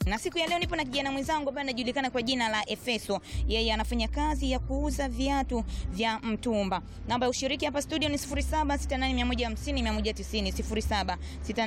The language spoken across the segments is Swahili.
Na siku ya leo nipo na kijana mwenzangu ambaye anajulikana kwa jina la Efeso. Yeye anafanya kazi ya kuuza viatu vya mtumba. Namba ya ushiriki hapa studio ni 0768150190,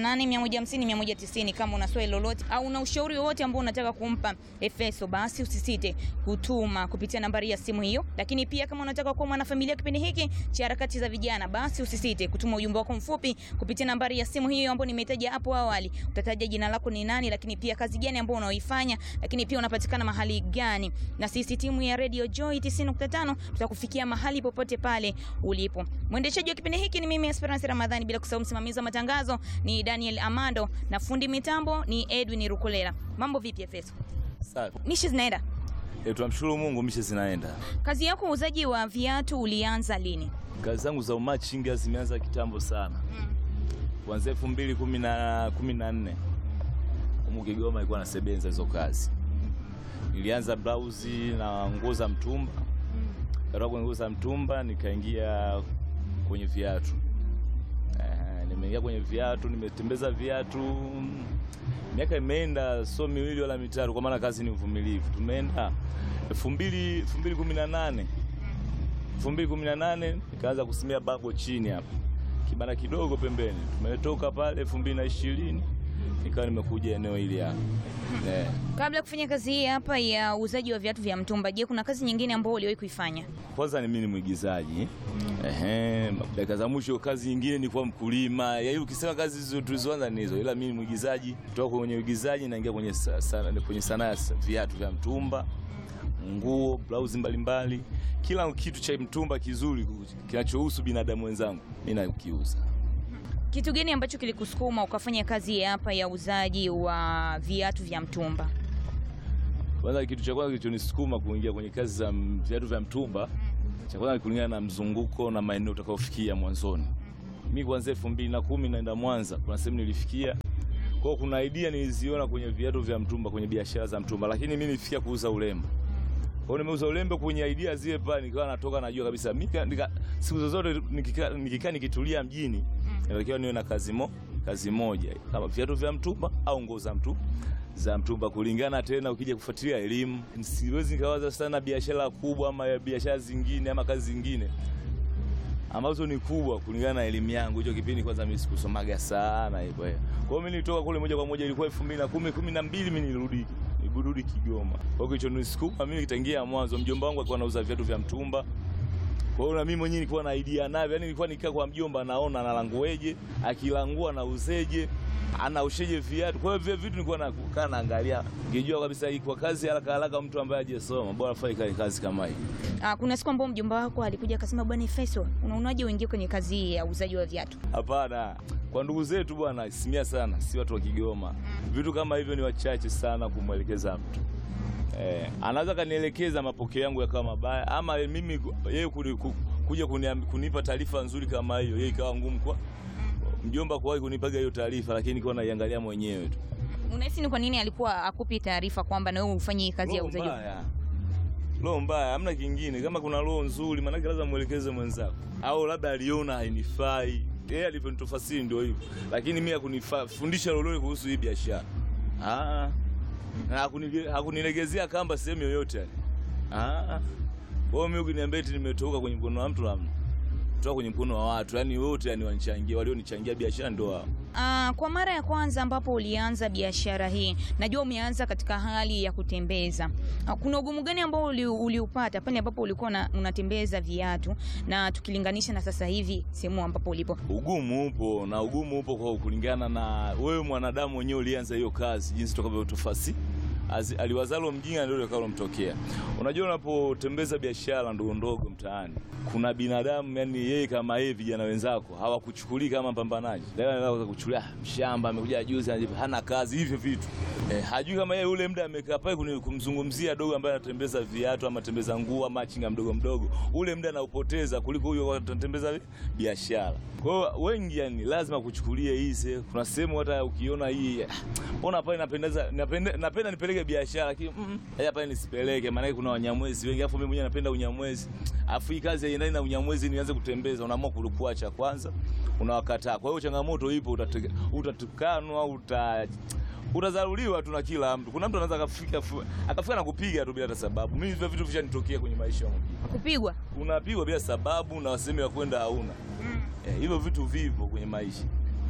0768150190. Kama una swali lolote au una ushauri wowote ambao unataka kumpa Efeso, basi usisite kutuma kupitia nambari ya simu hiyo. Lakini pia kama unataka kuwa mwanafamilia kipindi hiki cha harakati za vijana, basi usisite kutuma ujumbe wako mfupi kupitia nambari ya simu hiyo ambayo nimetaja hapo awali. Utataja jina lako ni nani, lakini pia kazi gani ambayo unaoifanya, lakini pia unapatikana mahali gani, na sisi timu ya Radio Joy 90.5 tutakufikia mahali popote pale ulipo. Mwendeshaji wa kipindi hiki ni mimi Esperance Ramadhani, bila kusahau msimamizi wa matangazo ni Daniel Amando na fundi mitambo ni Edwin Rukolela. Mambo vipi Efeso? Safi. Mishi zinaenda? E, tunamshukuru Mungu mishe zinaenda. Kazi yako uuzaji wa viatu ulianza lini? Kazi zangu za umachinga zimeanza kitambo sana. Kuanzia elfu mbili kumi na kumi na nne humu Kigoma ilikuwa nasebenza hizo kazi. Nilianza blauzi na nguo za mtumba. Kutoka kwenye nguo za mtumba nikaingia kwenye viatu. Eh, nimeingia kwenye viatu, nimetembeza viatu miaka imeenda, sio miwili wala mitatu, kwa maana kazi ni uvumilivu. Tumeenda elfu mbili elfu mbili kumi na nane elfu mbili kumi na nane nikaanza kusimia babo chini hapa kibanda kidogo pembeni. Tumetoka pale elfu mbili na ishirini nikawa nimekuja eneo hili hapa eh. Kabla ya kufanya kazi hii hapa ya uuzaji wa viatu vya mtumba, je, kuna kazi nyingine ambayo uliwahi kuifanya? Kwanza ni mimi ni mwigizaji ehe. Dakika za mwisho kazi nyingine ni kuwa mkulima. Yaani ukisema kazi hizo tulizoanza ni hizo, ila mimi ni mwigizaji. Kutoka kwenye uigizaji naingia kwenye sa, sa, kwenye sanaa ya sa- viatu vya mtumba, nguo, blauzi mbalimbali, kila kitu cha mtumba kizuri kinachohusu binadamu wenzangu mimi nakiuza. Kitu gani ambacho kilikusukuma ukafanya kazi hii hapa ya uuzaji wa viatu vya mtumba? Kwanza kitu cha kwanza kilichonisukuma kuingia kwenye kazi za m- viatu vya mtumba, cha kwanza ni kulingana na mzunguko na maeneo utakayofikia mwanzoni. Mimi kuanzia elfu mbili na kumi naenda Mwanza, kuna sehemu nilifikia kwa hiyo kuna idea niliziona kwenye viatu vya mtumba, kwenye biashara za mtumba, lakini mimi nilifikia kuuza urembo. Kwa hiyo nimeuza urembo kwenye idea zile pale, nikawa natoka najua kabisa mika, nika, siku zozote nikikaa nikikaa nikitulia mjini natakiwa niwe na kazi mo, kazi moja kama viatu vya mtumba au nguo za mtu za mtumba, kulingana tena, ukija kufuatilia elimu, siwezi nikawaza sana biashara kubwa ama ya biashara zingine ama kazi zingine ambazo ni kubwa kulingana na elimu yangu. Hicho kipindi kwanza mimi sikusomaga sana hivyo. eh. Kwa hiyo mimi nilitoka kule moja kwa moja, ilikuwa 2010 12 mimi nilirudi nilirudi Kigoma. Kwa hiyo hicho nisukuma mimi kitangia mwanzo, mjomba wangu alikuwa anauza viatu vya mtumba. Kwa hiyo na mimi mwenyewe nilikuwa na idea navyo, yani nilikuwa nikaa kwa mjomba, naona analangueje, akilangua nauzeje, anausheje viatu. Kwa hiyo vile vitu nilikuwa nakaa naangalia, ningejua kabisa hii kwa kazi haraka haraka, mtu ambaye hajasoma bora afanye kazi kama hii. Ah, kuna siku ambayo mjomba wako alikuja akasema, bwana Efeso, unaonaje uingie kwenye kazi hii ya uuzaji wa viatu? Hapana, kwa ndugu zetu bwana, simia sana, si watu wa Kigoma. Vitu kama hivyo ni wachache sana kumwelekeza mtu eh, anaweza kanielekeza mapokeo yangu yakawa mabaya, ama mimi yeye kuni- ku- kuja kuniam- kunipa taarifa nzuri kama hiyo, yeye ikawa ngumu kwa mjomba kuwahi kunipaga hiyo taarifa, lakini kwa naiangalia mwenyewe tu. Unahisi ni kwa nini alikuwa akupi taarifa kwamba na wewe ufanye hii kazi ya Roho uuzaji? wa- mbaya, roho mbaya, hamna kingine. Kama kuna roho nzuri, maanake lazima mwelekeze mwenzako, au labda aliona hainifai. Yeye alivyonitofasiri ndio hivyo, lakini mimi hakunifundisha lolote kuhusu hii biashara. Ah, na hakuni- hakunilegezea kamba sehemu yoyote. Ah, kwa hiyo mimi ukiniambia eti nimetoka kwenye mkono wa mtu, hamna. Kutoka kwenye mkono wa watu, yani wote yani wanichangia, walionichangia biashara ndio wao. Ah, kwa mara ya kwanza ambapo ulianza biashara hii, najua umeanza katika hali ya kutembeza. Ah, kuna ugumu gani ambao uli- uliupata pale ambapo ulikuwa na, unatembeza viatu na tukilinganisha na sasa hivi sehemu ambapo ulipo? Ugumu upo na ugumu upo kwa kulingana na wewe mwanadamu mwenyewe ulianza hiyo kazi, jinsi utakavyotofasi Azi- aliwazalo mjinga ndio litakalomtokea. Unajua, unapotembeza biashara ndogo ndogo mtaani, kuna binadamu yani, yeye kama yeye, vijana wenzako hawakuchukulii kama mpambanaji, Leo anaweza kuchukulia "Ah, mshamba amekuja juzi, anajipa- hana kazi, hivyo vitu eh, hajui kama yeye ule muda amekaa pale kuni- kumzungumzia dogo ambaye anatembeza viatu ama anatembeza nguo ama chinga mdogo mdogo, ule muda anaupoteza kuliko huyo anatembeza biashara. Kwa hiyo wengi yani lazima kuchukulia hizi. Kuna sehemu hata ukiona hii "Ah, mbona pale napendeza napenda, napenda nipeleke biashara lakini mm, haya pale nisipeleke, maana kuna wanyamwezi wengi, afu mimi mwenyewe napenda unyamwezi, afu hii kazi haiendani na unyamwezi, nianze kutembeza, unaamua kuacha kwanza, unawakataa. Kwa hiyo changamoto ipo, utate- utatukanwa, uta Utazaruliwa tu na kila mtu. Kuna mtu anaweza akafika akafika na kupiga tu bila hata sababu. Mimi hivyo vitu vishanitokea kwenye maisha yangu. Kupigwa? Unapigwa bila sababu na wasemi wa kwenda hauna. Eh, hivyo vitu vipo kwenye maisha.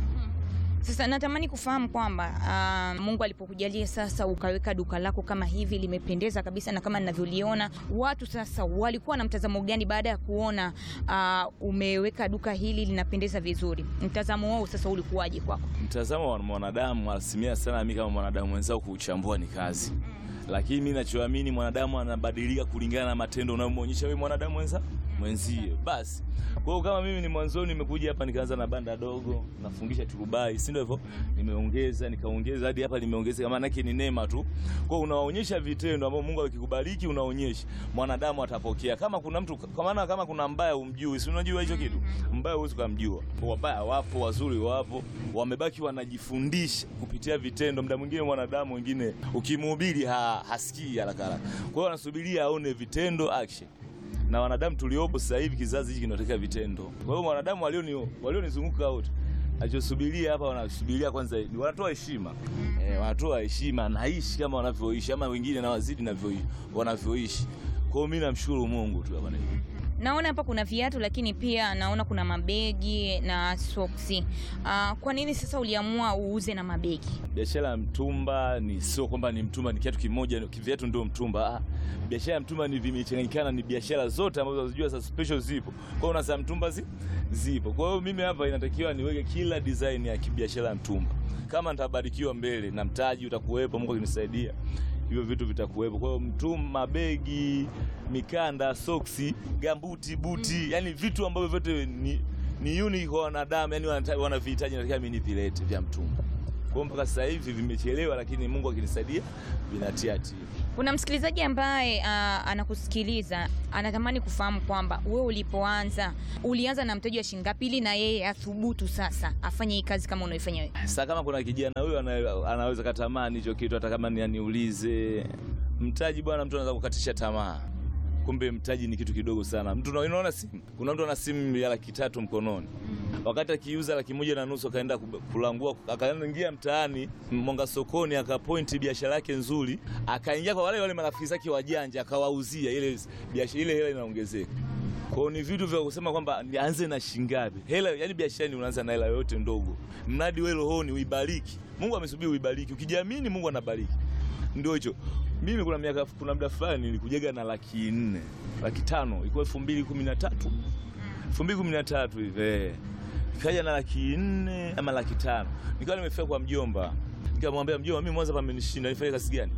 Sasa natamani kufahamu kwamba uh, Mungu alipokujalia sasa ukaweka duka lako kama hivi limependeza kabisa na kama ninavyoliona, watu sasa walikuwa na mtazamo gani baada ya kuona uh, umeweka duka hili linapendeza vizuri? Mtazamo wao sasa ulikuwaje kwako? Mtazamo wa mwanadamu asilimia sana, mimi kama mwanadamu wenzao, kuuchambua ni kazi, lakini mimi nachoamini mwanadamu anabadilika kulingana na matendo unayomwonyesha wewe mwanadamu mwenza mwenzie. Basi kwa hiyo kama mimi ni mwanzoni nimekuja hapa nikaanza na banda dogo nafundisha turubai, si ndio hivyo? Nimeongeza nikaongeza hadi hapa nimeongezeka, maana yake ni neema tu. Kwa hiyo unaonyesha vitendo ambavyo Mungu akikubariki unaonyesha, mwanadamu atapokea. Kama kuna mtu kwa maana kama kuna mbaya umjui, si unajua hicho kitu mbaya huwezi kumjua. Wabaya wapo, wazuri wapo, wamebaki wanajifundisha kupitia vitendo. Muda mwingine mwanadamu wengine ukimhubiri ha, hasikii haraka haraka, kwa hiyo anasubiria aone vitendo action na wanadamu tuliopo sasa hivi kizazi hiki kinataka vitendo. Kwa hiyo wanadamu walioni walionizunguka wote nachosubiria hapa, wanasubiria kwanza, wanatoa heshima eh, wanatoa heshima, naishi kama wanavyoishi, ama wengine na wazidi navyoishi wanavyoishi. Kwa hiyo mimi namshukuru Mungu tu hapa. Naona hapa kuna viatu lakini pia naona kuna mabegi na soksi. Uh, kwa nini sasa uliamua uuze na mabegi? Biashara ya mtumba ni sio kwamba ni mtumba ni kiatu kimoja, viatu ndio mtumba. Ah, biashara ya mtumba ni vimechanganyikana, ni biashara zote ambazo unajua sasa special zipo. Kwa hiyo unasema mtumba zi, zipo. Kwa hiyo mimi hapa inatakiwa niweke kila design ya kibiashara ya mtumba. Kama nitabarikiwa mbele na mtaji utakuwepo, Mungu akinisaidia hivyo vitu vitakuwepo. Kwa hiyo mtumba, mabegi, mikanda, soksi, gambuti, buti, yani vitu ambavyo vyote ni, ni unique kwa wanadamu, yani wanavihitaji, nataka mimi nivilete vya mtumba. Kwa mpaka sasa hivi vimechelewa, lakini Mungu akinisaidia vinatia tija. Kuna msikilizaji ambaye uh, anakusikiliza anatamani kufahamu kwamba wewe ulipoanza ulianza na mtaji wa shilingi ngapi ili na yeye athubutu sasa afanye hii kazi kama unaifanya wewe. Sasa kama kuna kijana huyo ana, anaweza katamani hicho kitu, hata kama ni aniulize mtaji, bwana, mtu anaweza kukatisha tamaa. Kumbe mtaji ni kitu kidogo sana. Mtu unaona simu, kuna mtu ana simu ya laki tatu mkononi, wakati akiuza laki moja na nusu akaenda kulangua, akaingia mtaani Monga sokoni, akapointi biashara yake nzuri, akaingia kwa wale wale marafiki zake wajanja, akawauzia ile biashara, ile hela inaongezeka. Kwa hiyo ni vitu vya kusema kwamba nianze na shingapi hela, yani biashara ni unaanza na hela yote ndogo, mradi wewe rohoni uibariki. Mungu amesubiri uibariki, ukijiamini Mungu anabariki. Ndio hicho mimi kuna miaka kuna muda fulani nilikujaga na laki nne laki tano ilikuwa elfu mbili kumi na tatu elfu mbili kumi na tatu hivi nikaja na laki nne ama laki tano nikawa nimefika kwa mjomba, nikamwambia mjomba, mimi Mwanza pamenishinda, nifanye kazi gani?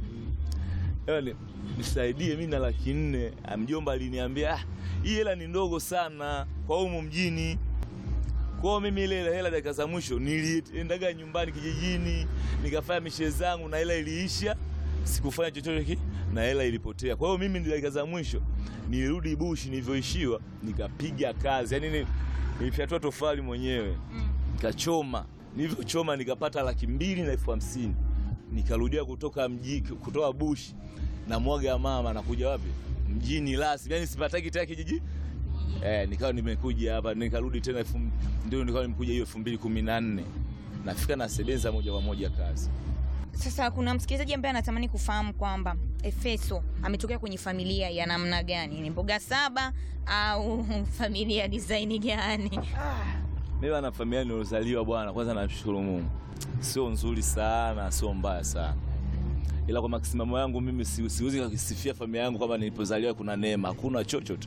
Yaani nisaidie mimi na laki nne. Mjomba aliniambia ah, hii hela ni ndogo sana kwa humu mjini. Kwa mimi ile hela dakika za mwisho niliendaga nyumbani kijijini nikafanya mishe zangu na hela iliisha sikufanya chochote ki na hela ilipotea. Kwa hiyo mimi dakika za mwisho nilirudi bushi nilivyoishiwa, nikapiga kazi, yaani nilifyatua tofali mwenyewe nikachoma. Nilivyochoma nikapata laki mbili na elfu hamsini nikarudia kutoka mji, kutoka bushi na mwaga mama nakuja wapi mjini rasmi, yaani sipataki tena kijiji eh, nikawa nimekuja hapa nikarudi tena elfu ndio nikawa nimekuja hiyo elfu mbili kumi na nne nafika na sebenza moja kwa moja kazi sasa kuna msikilizaji ambaye anatamani kufahamu kwamba Efeso ametokea kwenye familia ya namna gani? Ni mboga saba au familia design gani? Mimi na familia nilozaliwa bwana, kwanza namshukuru Mungu, sio nzuri sana, sio mbaya sana, ila kwa makisimamo yangu mimi siwezi kusifia familia yangu kwamba nilipozaliwa kuna neema, hakuna chochote.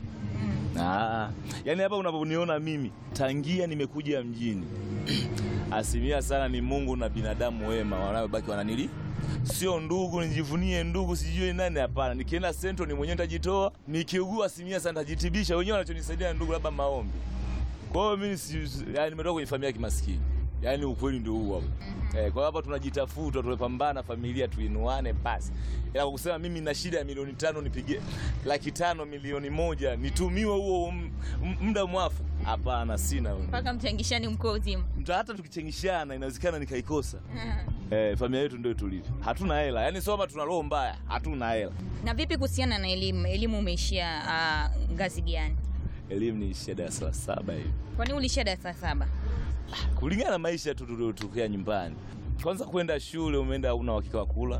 Ah, yani hapa unavyoniona mimi tangia nimekuja mjini asilimia sana ni Mungu na binadamu wema wanaobaki wananili, sio ndugu nijivunie ndugu sijui nani. Hapana, nikienda sento ni mwenyewe nitajitoa, nikiugua asilimia sana nitajitibisha wenyewe, wanachonisaidia ndugu, labda maombi. Kwa hiyo mimi si, yani nimetoka kwenye familia ya kimaskini, yani ukweli ndio huo hapo. Eh, kwa hapa tunajitafuta, tunapambana familia tuinuane basi. Ila kwa kusema mimi na shida ya milioni tano nipige laki tano milioni moja nitumiwe huo muda mwafu, hapana, sina mpaka mchangishani mkoa uzima. Hata tukichangishana inawezekana nikaikosa. Eh, familia yetu ndio tulivyo, hatuna hela, yaani soma, tuna roho mbaya, hatuna hela. Na vipi kuhusiana na elimu? Elimu umeishia uh, ngazi gani? Elimu niishia darasa la saba hivi. Kwa nini uliishia darasa la saba? kulingana na maisha tu tuliotokea nyumbani. kwanza kwenda shule, umeenda una uhakika wa kula.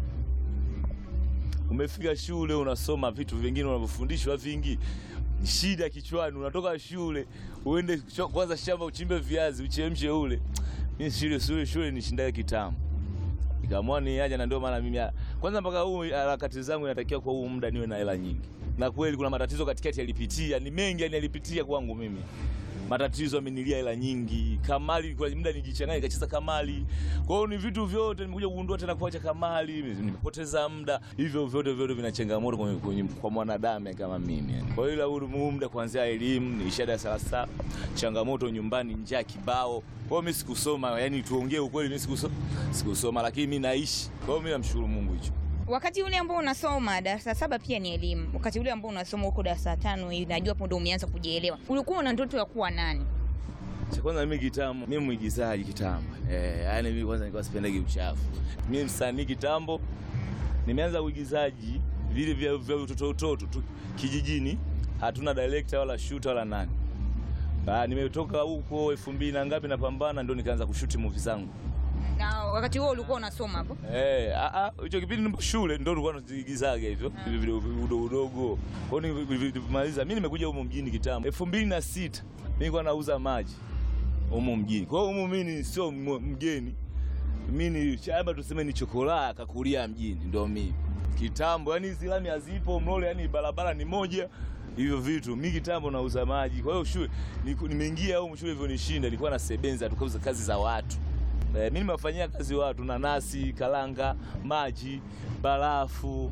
Umefika shule unasoma vitu vingine unavyofundishwa vingi, shida kichwani. Unatoka shule uende cho- kwanza shamba uchimbe viazi uchemshe ule. Mimi shule shule shule nishindaga kitambo, nikaamua ni aje, na ndio maana mimi kwanza mpaka huu harakati zangu inatakiwa kwa huu muda niwe na hela nyingi, na kweli kuna matatizo katikati yalipitia, ni mengi yani yalipitia kwangu mimi matatizo amenilia hela nyingi. Kamali kwa muda nijichanganya nikacheza kamali. Kwa hiyo ni vitu vyote nimekuja kugundua tena kuacha kamali, nimepoteza muda. Hivyo vyote vyote vina changamoto kwa, kwa, kwa mwanadamu kama mimi. yani. Kwa hiyo huu huu muda kuanzia elimu nilisha darasa la saba, changamoto nyumbani, njaa kibao. Kwa hiyo mimi sikusoma, yani tuongee ukweli, mimi sikusoma, sikusoma lakini mimi naishi. Kwa hiyo mimi namshukuru Mungu hicho. Wakati ule ambao unasoma darasa saba pia ni elimu. Wakati ule ambao unasoma huko darasa tano, hivi, najua hapo ndio umeanza kujielewa. Ulikuwa una ndoto ya kuwa nani? Cha kwanza mimi kitambo, mimi mwigizaji kitambo. Eh, yani mimi kwanza nilikuwa sipendagi uchafu. Mimi msanii kitambo. Nimeanza uigizaji vile vya vya utoto utoto tu kijijini. Hatuna director wala shooter wala nani. Ah, nimetoka huko elfu mbili na ngapi napambana ndio nikaanza kushuti movie zangu. Na wakati huo ulikuwa unasoma hapo? Eh, a a hicho kipindi nipo shule ndio nilikuwa nazigizaga hivyo. Hivi vile udogo udogo. Kwa hiyo nilipomaliza mimi nimekuja huko mjini kitambo. 2006 mimi nilikuwa nauza maji humo mjini. Kwa hiyo humo mimi sio m- mgeni. Mimi ni shamba tuseme ni chokolaa kakulia mjini ndio mimi. Kitambo yani hizi lami hazipo mlole yani barabara ni moja hivyo vitu. Mimi kitambo nauza maji. Kwa hiyo shule niku- nimeingia huko shule hivyo nishinda nilikuwa na sebenza tukauza kazi za watu. Eh, mimi nimewafanyia kazi watu nanasi, kalanga, maji, barafu,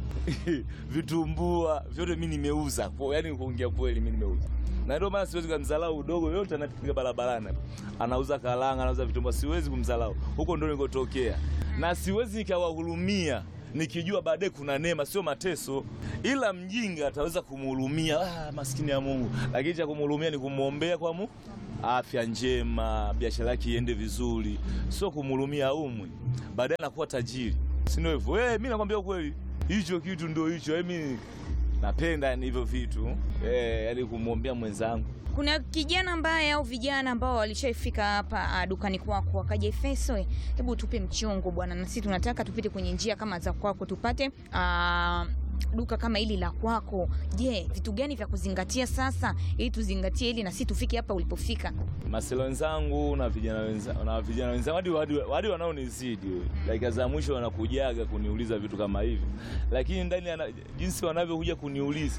vitumbua, vyote mimi nimeuza. Kwa yani kuongea kweli mimi nimeuza. Na ndio maana siwezi kumdharau udogo yote anapiga barabarani. Anauza kalanga, anauza vitumbua, siwezi kumdharau. Huko ndio nilikotokea. Na siwezi nikawahurumia nikijua baadaye kuna neema, sio mateso. Ila mjinga ataweza kumhurumia, ah, maskini ya Mungu. Lakini cha kumhurumia ni kumwombea kwa Mungu afya njema, biashara yake iende vizuri, sio kumhurumia umwi, baadaye anakuwa tajiri, si ndio hivyo? Eh, mimi nakwambia ukweli, hicho kitu ndio hicho. Eh, mimi napenda yani hivyo vitu eh, yani kumwombea mwenzangu. Kuna kijana ambaye au vijana ambao walishaifika hapa ah, dukani kwako wakaja, Efeso, eh, hebu tupe mchongo bwana, na sisi tunataka tupite kwenye njia kama za kwako, tupate ah, duka kama hili la kwako. Je, vitu gani vya kuzingatia sasa ili tuzingatie ili na sisi tufike hapa ulipofika? Maselo wenzangu na vijana wenzangu na vijana wenzangu hadi hadi, hadi wanaonizidi dakika za mwisho wanakujaga kuniuliza vitu kama hivi, lakini ndani ya jinsi wanavyokuja kuniuliza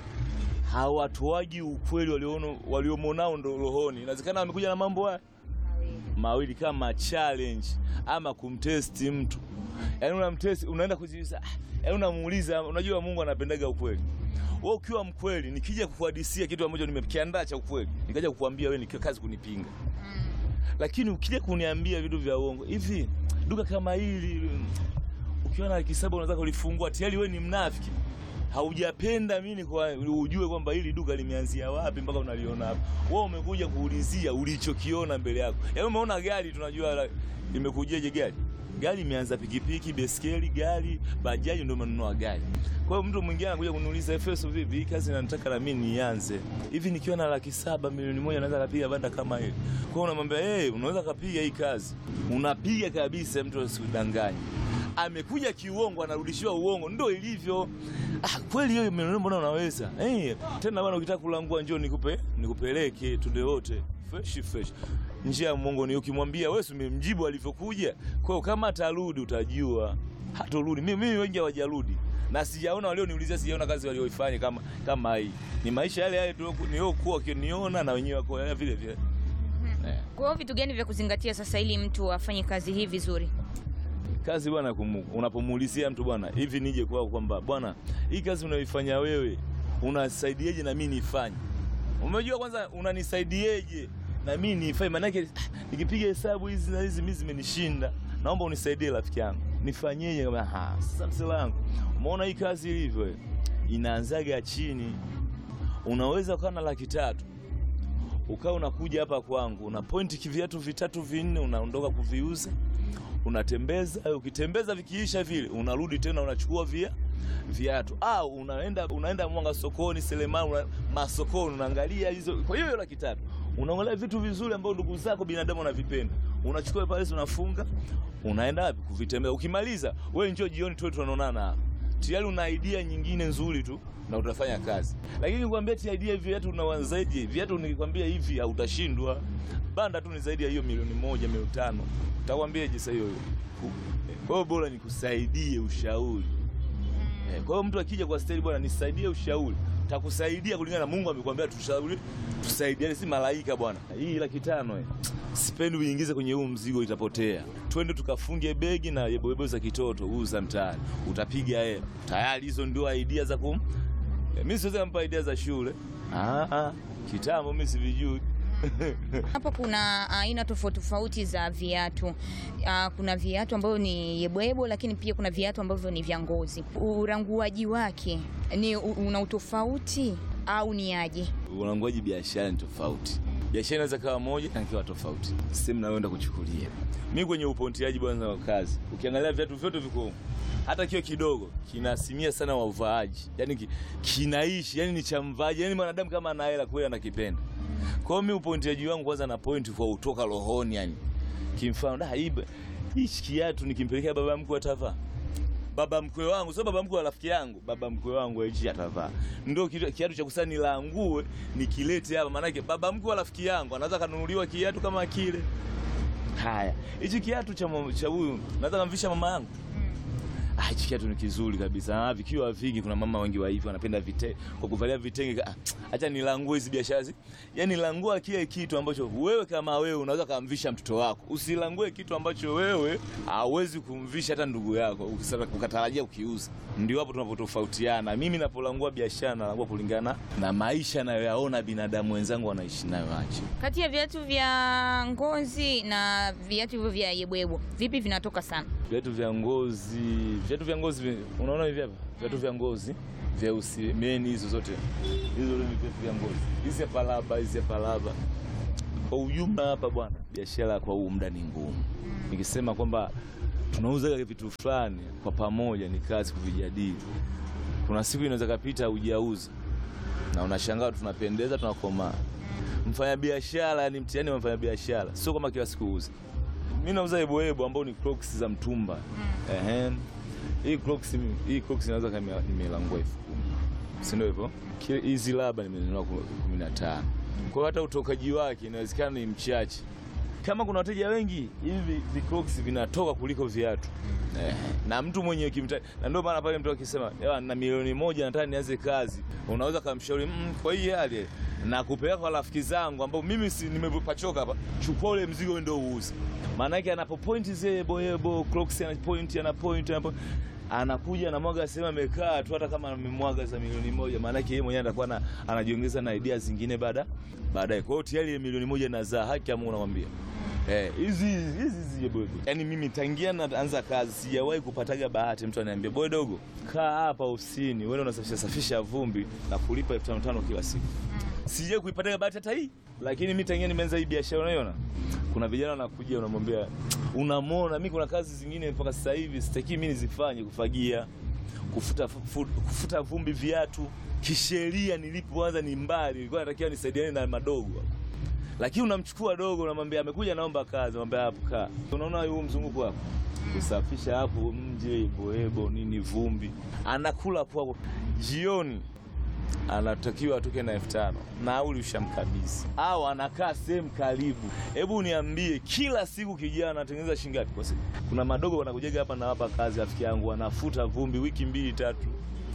hawatoaji ukweli walioona waliomonao ndo rohoni. Inawezekana wamekuja na mambo haya mawili kama challenge ama kumtesti mtu. Yaani unamtesti, unaenda kujiuliza, ah, yaani unamuuliza, unajua Mungu anapendaga ukweli. Wewe ukiwa mkweli, nikija kukuhadisia kitu ambacho nimekiandaa cha ukweli, nikaja kukuambia wewe ni kazi kunipinga. Lakini ukija kuniambia vitu vya uongo, hivi duka kama hili ukiona laki saba unaweza kulifungua, tayari wewe ni mnafiki. Haujapenda mimi kwa ujue kwamba hili duka limeanzia wapi mpaka unaliona hapa. Wewe umekuja kuulizia ulichokiona mbele yako. Yaani umeona gari tunajua la- limekujeje gari. Gari imeanza pikipiki, beskeli, gari, bajaji ndio umenunua gari. Kwa hiyo mtu mwingine anakuja kuniuliza Efeso, vipi hii kazi nataka na mimi nianze. Hivi nikiwa na laki saba milioni moja naweza kupiga banda kama hili. Kwa hiyo unamwambia, "Eh, unaweza kupiga hii kazi." Unapiga kabisa mtu asikudanganye amekuja kiuongo, anarudishiwa uongo, ndo ilivyo. Ah, kweli hiyo milioni mbona unaweza eh? Tena bwana, ukitaka kulangua njoo nikupe nikupeleke tunde wote fresh fresh. Njia ya Mungu ni ukimwambia wewe, si umemjibu alivyokuja. Kwa hiyo kama atarudi utajua, hatorudi. Mimi mimi wengi hawajarudi na sijaona walioniulizia, sijaona kazi walioifanya kama kama hii. Ni maisha yale yale tulioku- niliokuwa wakiniona na wenyewe wako yale vile vile eh. Kwa hiyo vitu gani vya kuzingatia sasa ili mtu afanye kazi hii vizuri? kazi bwana, kumu- unapomuulizia mtu bwana, hivi nije kwako kwamba bwana, hii kazi unayoifanya wewe unasaidieje na mimi nifanye? Umejua kwanza unanisaidiaje na mimi nifanye? Maanake ah, nikipiga hesabu hizi na hizi mimi zimenishinda, naomba unisaidie rafiki yangu, nifanyeje? Kama ha, sasa msela wangu, umeona hii kazi ilivyo, inaanzaga chini. Unaweza ukawa na laki tatu ukawa unakuja hapa kwangu una pointi kiviatu vitatu vinne, unaondoka kuviuza unatembeza ukitembeza vikiisha vile unarudi tena unachukua via viatu au unaenda unaenda Mwanga sokoni Selemani una, masokoni unaangalia hizo. Kwa hiyo hiyo laki tatu unaangalia vitu vizuri ambavyo ndugu zako binadamu wanavipenda, unachukua pale unafunga, unaenda wapi kuvitembea. Ukimaliza wewe njoo jioni tu tunaonana hapa, tayari una idea nyingine nzuri tu na utafanya kazi. Lakini nikwambia ti idea viatu una zaidi viatu, nikikwambia hivi hautashindwa. Banda tu ni zaidi ya hiyo milioni moja milioni tano, utakwambiaje sasa hiyo? Kwa hiyo bora nikusaidie ushauri. Eh, Kwa hiyo mtu akija kwa staili, bwana nisaidie ushauri, takusaidia kulingana na Mungu amekwambia tushauri, tusaidiane, si malaika bwana. Hii laki tano eh, sipendi uingize kwenye huu mzigo, itapotea. Twende tukafunge begi na yeboyebo za kitoto, uza mtaani, utapiga hela tayari. Hizo ndio idea za kum eh, mimi siwezi kumpa idea za shule. Ah, ah, kitambo mimi sivijui. Hapa kuna aina tofauti tofauti za viatu. Ah, kuna viatu ambavyo ni yebwebo, lakini pia kuna viatu ambavyo ni vya ngozi. Uranguaji wake ni u- una utofauti au ni aje? Ulanguaji biashara ni tofauti. Biashara inaweza kawa moja na kiwa tofauti, sehemu nayoenda kuchukulia. Mimi kwenye upontiaji bwana wa kazi, ukiangalia viatu vyote viko humu. hata kio kidogo kinasimia sana wa uvaaji, yani ki, kinaishi yani ni cha mvaaji, yani mwanadamu kama ana hela kweli anakipenda. Kwa hiyo mimi upontiaji wangu kwanza na point kwa utoka rohoni, yani kimfano da hii hichi kiatu nikimpelekea baba mkwe atavaa baba mkwe wangu, sio baba mkwe wa rafiki yangu, baba mkwe wangu hichi atavaa. Ndio kitu- kiatu cha kusani nilangue nikilete hapa, maanake baba mkwe wa rafiki yangu anaweza kanunuliwa kiatu kama kile. Haya, hichi kiatu cha mama- cha huyu naweza kamvisha mama yangu. Ah, hichi kiatu ni kizuri kabisa. Ah, vikiwa vingi, kuna mama wengi wa hivi wanapenda vite kwa kuvalia vitenge. Ah, acha nilangue hizi biashara hizi. Yaani langua kile kitu ambacho wewe kama wewe unaweza kumvisha mtoto wako. Usilangue kitu ambacho wewe hauwezi kumvisha hata ndugu yako ukisema ukatarajia ukiuza. Ndio hapo tunapotofautiana. Mimi napolangua biashara nalangua kulingana na maisha nayoyaona binadamu wenzangu wanaishi nayo aje. Kati ya viatu vya ngozi na viatu hivyo vya yebwebo, vipi vinatoka sana? Viatu vya ngozi, viatu vya ngozi, vi- unaona hivi hapa, viatu vya ngozi vyeusi, meni hizo zote, hizo ni viatu vya ngozi. Hizi hapa laba, hizi hapa laba. Kwa ujumla hapa bwana, biashara kwa huu muda ni ngumu. Nikisema kwamba tunauza vitu fulani kwa pamoja, ni kazi kuvijadili. Kuna siku inaweza kapita hujauza na unashangaa tunapendeza, tunakomaa. Mfanya biashara ni mtihani wa mfanya biashara, sio kama kila siku uza mimi nauza eboebo ambao ni Crocs za mtumba. Ehe. Hii Crocs hii Crocs inaweza kama nimelangua elfu kumi. Si ndio hivyo? Ki- Hizi laba nimenunua ku- kumi na tano. Kwa hiyo hata utokaji wake inawezekana ni mchache. Kama kuna wateja wengi, hivi vi Crocs vinatoka kuliko viatu. Eh, na mtu mwenye kimta na ndio maana pale mtu akisema "Ewa, na milioni moja nataka nianze kazi, unaweza kumshauri mm, kwa hii hali na kupeleka kwa rafiki zangu ambao mimi si nimepachoka hapa, chukua ule mzigo ndio uuze. Maana yake anapo point zile boyebo Crocs ana point ana point ana point anakuja na mwaga sema amekaa tu, hata kama amemwaga za milioni moja, maana yake yeye mwenyewe atakuwa na- anajiongeza na idea zingine baada baadaye. Kwa hiyo tayari ile milioni moja nazaa haki ya Mungu namwambia. Eh, hizi hizi hizi boy. Yaani mimi tangia naanza kazi sijawahi kupataga bahati mtu ananiambia boy dogo, kaa hapa ofisini, wewe unasafisha safisha vumbi na kulipa elfu tano tano kila siku. Sijawahi kuipataga bahati hata hii. Lakini mimi tangia nimeanza hii biashara unaiona? Kuna vijana wanakuja unamwambia unamwona mimi kuna kazi zingine mpaka sasa hivi sitaki mimi nizifanye kufagia, kufuta fu, kufuta vumbi viatu. Kisheria nilipoanza ni mbali, nilikuwa natakiwa nisaidiane na madogo lakini unamchukua dogo, unamwambia amekuja, naomba kazi, unamwambia hapo kaa. Unaona huu mzunguko hapo, kusafisha hapo mje, boebo nini, vumbi, anakula hapo hapo. Jioni anatakiwa atoke na elfu tano nauli ushamkabidhi, au anakaa sehemu karibu. Hebu niambie, kila siku kijana anatengeneza shilingi ngapi kwa siku? Kuna madogo wanakujaga hapa na hapa kazi, rafiki yangu, anafuta vumbi wiki mbili tatu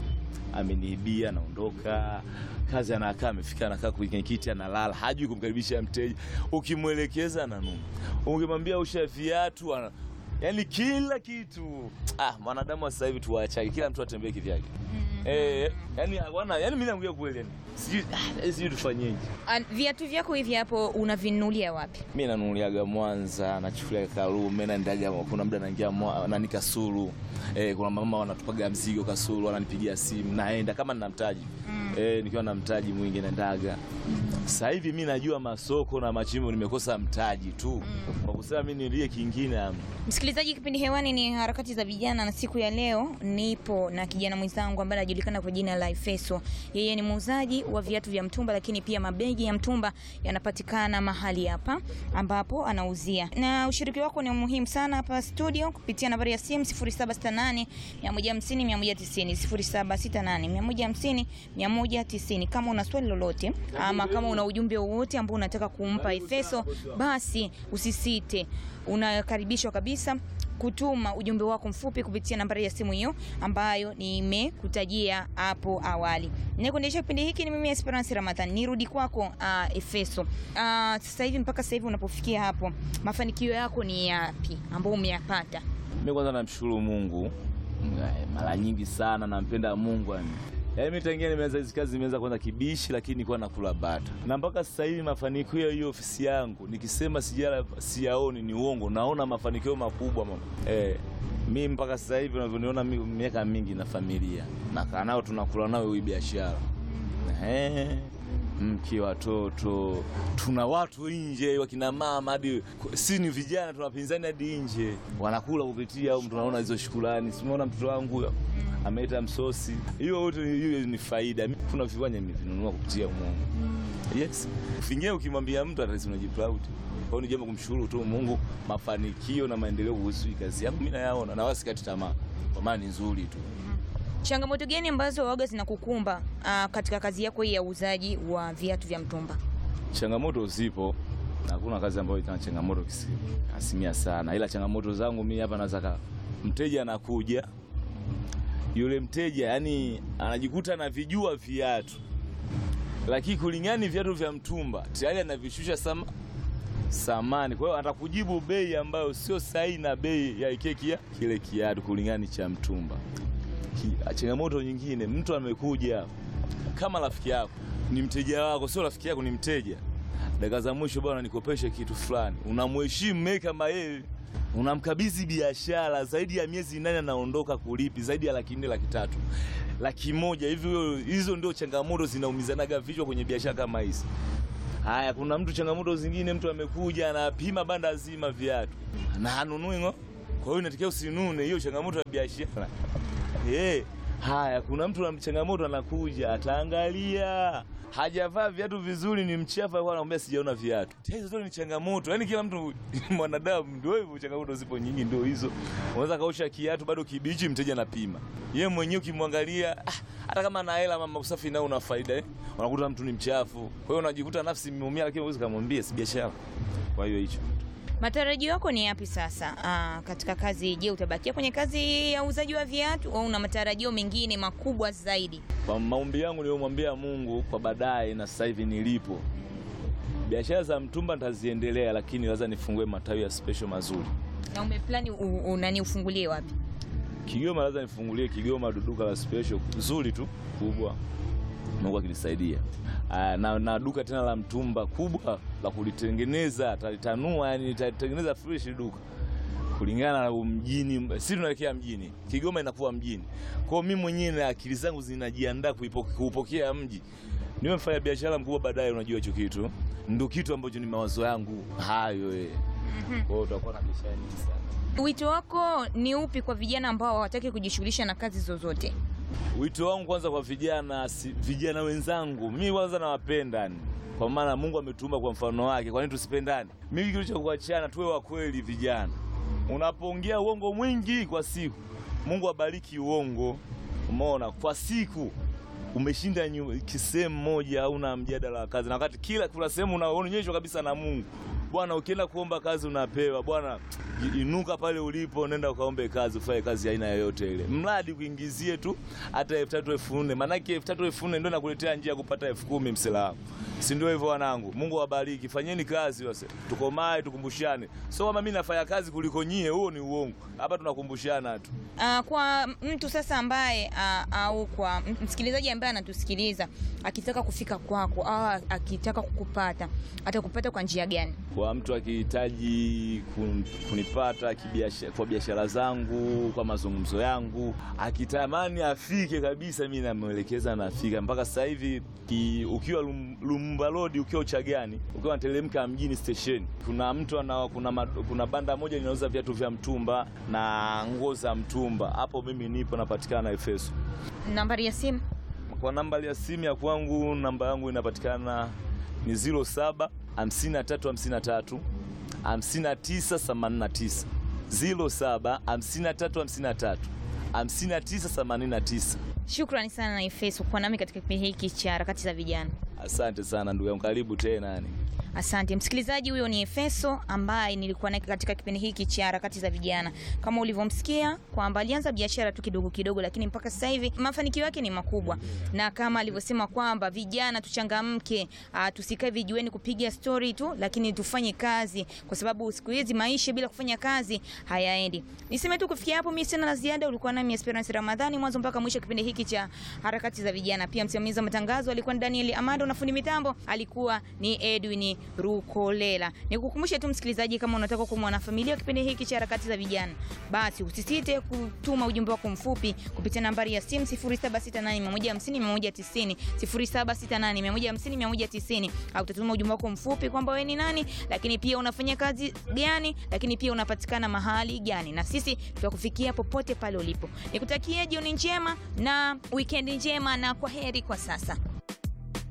ameniibia naondoka kazi, anakaa amefika, anakaa kwenye kiti, analala, hajui kumkaribisha mteja. Ukimwelekeza ananuna, ukimwambia usha viatu ana... yani kila kitu. Ah, mwanadamu wa sasa hivi tuwaachake, kila mtu atembee kivyake. Eh, yani hawana, yani mimi naongea kweli, yani sijui ah, sijui tufanyeje. Ah, Viatu vyako hivi hapo unavinunulia wapi? Mi nanunuliaga Mwanza, nachukulia Karume, naendaga, kuna muda naingia Mwa- nani Kasulu. Eh, kuna mama wanatupaga mzigo Kasulu, wananipigia simu, naenda kama nina mtaji eh, nikiwa na mtaji mwingi naendaga. Sasa hivi mi najua masoko na machimbo, nimekosa mtaji tu kwa kusema mi nilie kingine. am- Msikilizaji Msikilizaji, kipindi hewani ni harakati za vijana, na siku ya leo nipo na kijana mwenzangu ambaye anajulikana kwa jina la Efeso. Yeye ni muuzaji wa viatu vya mtumba, lakini pia mabegi ya mtumba yanapatikana mahali hapa ambapo anauzia, na ushiriki wako ni muhimu sana hapa studio kupitia nambari ya simu 0768 150 190 0768 150 190. Kama una swali lolote ama kama una ujumbe wowote ambao unataka kumpa Efeso, basi usisite unakaribishwa kabisa kutuma ujumbe wako mfupi kupitia nambari ya simu hiyo ambayo nimekutajia hapo awali. Nikuendesha kipindi hiki ni mimi Esperance Ramadhan. Nirudi kwako uh, Efeso. Uh, sasa hivi mpaka sasa hivi unapofikia hapo, mafanikio yako ni yapi ambayo umeyapata? Mimi kwanza namshukuru Mungu mara nyingi sana, nampenda Mungu yani. Yaani mimi tangia nimeanza hizi kazi nimeanza kwanza kibishi, lakini nilikuwa nakula bata, na mpaka sasa hivi mafanikio ya hiyo ofisi yangu nikisema sijala siyaoni ni uongo, naona mafanikio makubwa mama. Eh, mimi mpaka sasa hivi unavyoniona mimi miaka mingi na familia nakaa nao tunakula nao hii biashara eh mke watoto, tuna watu nje, wakina mama hadi si ni vijana, tunapinzani hadi nje, wanakula kupitia au tunaona hizo shukrani. Simuona mtoto wangu huyo ameleta msosi, hiyo yote hiyo ni faida. Kuna viwanja nimevinunua kupitia Mungu. Yes, fingie ukimwambia mtu atasi unajiproud. Kwa hiyo ni jambo kumshukuru tu Mungu, mafanikio na maendeleo kuhusu kazi yangu mimi nayaona, na wasikati tamaa, kwa maana ni nzuri tu. Changamoto gani ambazo waga zinakukumba uh, katika kazi yako hii ya uuzaji wa viatu vya mtumba? Changamoto zipo, hakuna kazi ambayo ina changamoto asilimia sana, ila changamoto zangu mimi hapa naweza, mteja anakuja, yule mteja yani anajikuta anavijua viatu, lakini kulingani viatu vya mtumba tayari anavishusha sama samani, kwa hiyo atakujibu bei ambayo sio sahihi na bei ya keki ya kile kiatu kulingani cha mtumba. Changamoto nyingine, mtu amekuja kama rafiki yako, ni mteja wako, sio rafiki yako, ni mteja. Dakika za mwisho, bwana, nikopeshe kitu fulani, unamheshimu mimi kama yeye, unamkabidhi biashara zaidi ya miezi nane, anaondoka kulipi zaidi ya laki nne, laki tatu, laki moja hivi. Hizo ndio changamoto zinaumizanaga vichwa kwenye biashara kama hizi. Haya, kuna mtu changamoto zingine, mtu amekuja anapima banda zima viatu na hanunui ngo, kwa hiyo inatakiwa usinune. Hiyo changamoto ya biashara. Hey, haya kuna mtu na changamoto anakuja, ataangalia hajavaa viatu vizuri, ni mchafu, alikuwa anamwambia sijaona viatu. Hizo zote ni changamoto, yaani kila mtu mwanadamu, ndio hivyo, changamoto zipo nyingi, ndio hizo. Unaweza kaosha kiatu bado kibichi, mteja anapima yeye mwenyewe, ukimwangalia ah, hata kama ana hela, mama usafi nao una faida eh? Unakuta mtu ni mchafu, kwa hiyo unajikuta nafsi imeumia, lakini huwezi kumwambia si biashara. Kwa hiyo hicho Matarajio yako ni yapi sasa aa, katika kazi? Je, utabakia kwenye kazi ya uuzaji wa viatu au una matarajio mengine makubwa zaidi? Kwa maombi yangu niliyomwambia Mungu kwa baadaye na sasa hivi nilipo, biashara za mtumba nitaziendelea, lakini lazima nifungue matawi ya special mazuri. Na umeplani unani ufungulie wapi? Kigoma, lazima nifungulie Kigoma duka la special zuri tu kubwa, Mungu akinisaidia na, na duka tena la mtumba kubwa la kulitengeneza, talitanua, yani nitatengeneza fresh duka kulingana na mjini. Sisi tunaelekea mjini, Kigoma inakuwa mjini. Kwa hiyo mimi mwenyewe na akili zangu zinajiandaa kuupokea mji, niwe mfanya biashara mkubwa baadaye. Unajua hicho kitu ndio kitu ambacho ni mawazo yangu hayo eh. Kwa hiyo tutakuwa na biashara nyingi sana. Wito wako ni upi kwa vijana ambao hawataki kujishughulisha na kazi zozote? Wito wangu kwanza kwa vijana si, vijana wenzangu mimi kwanza nawapenda, kwa maana Mungu ametuumba kwa mfano wake. Kwa nini tusipendane? Mimi kitu cha kuachana, tuwe wa kweli vijana. Unapoongea uongo mwingi kwa siku, Mungu abariki uongo. Umeona, kwa siku umeshinda sehemu moja, hauna mjadala wa kazi, na wakati kila kuna sehemu unaonyeshwa kabisa na Mungu. Bwana, ukienda kuomba kazi unapewa. Bwana, inuka pale ulipo, nenda ukaombe kazi, ufanye kazi aina yoyote ile, mradi kuingizie tu hata elfu tatu elfu nne Maanake elfu tatu elfu nne ndio nakuletea njia ya kupata elfu kumi msela wangu, si ndio hivyo wanangu? Mungu awabariki, fanyeni kazi wase, tukomae, tukumbushane. So kama mimi nafanya kazi kuliko nyie, huo ni uongo. Hapa tunakumbushana tu. Uh, kwa mtu sasa ambaye uh, au kwa msikilizaji ambaye anatusikiliza akitaka kufika kwako au akitaka kukupata atakupata kwa njia gani? Kwa mtu akihitaji kun, kunipata kibiashara, kwa biashara zangu, kwa mazungumzo yangu, akitamani afike kabisa, mimi namwelekeza nafika. Mpaka sasa hivi ukiwa lum, lum Lumumba Road ukiwa Uchagani, ukiwa unateremka mjini station, kuna mtu ana, kuna, ma- kuna banda moja linauza viatu vya mtumba na nguo za mtumba. Hapo mimi nipo napatikana Efeso. Nambari ya simu Kwa namba ya simu ya kwangu, namba yangu inapatikana ni 07 53 53 59 89 07 53 53 59 89. Shukrani sana na Efeso kwa nami katika kipindi hiki cha harakati za vijana. Asante sana ndugu yangu, karibu tena yani. Asante msikilizaji, huyo ni Efeso ambaye nilikuwa naye katika kipindi hiki cha harakati za vijana. Kama ulivyomsikia kwamba alianza biashara tu kidogo kidogo, lakini mpaka sasa hivi mafanikio yake ni makubwa, na kama alivyosema kwamba vijana tuchangamke, ah, tusikae vijueni kupiga story tu, lakini tufanye kazi, kwa sababu siku hizi maisha bila kufanya kazi hayaendi. Niseme tu kufikia hapo, mimi sina la ziada. Ulikuwa nami Esperance Ramadhani mwanzo mpaka mwisho kipindi hiki cha harakati za vijana. Pia msimamizi wa matangazo alikuwa ni Daniel Amado na fundi mitambo alikuwa ni Edwin Rukolela. Nikukumbushe tu msikilizaji, kama unataka kuwa mwanafamilia wa kipindi hiki cha harakati za vijana, basi usisite kutuma ujumbe wako mfupi kupitia nambari ya simu 0768150190 0768150190 au utatuma ujumbe wako mfupi kwamba wewe ni nani, lakini pia unafanya kazi gani, lakini pia unapatikana mahali gani, na sisi tutakufikia popote pale ulipo. Nikutakie jioni njema na wikendi njema, na kwa heri kwa sasa.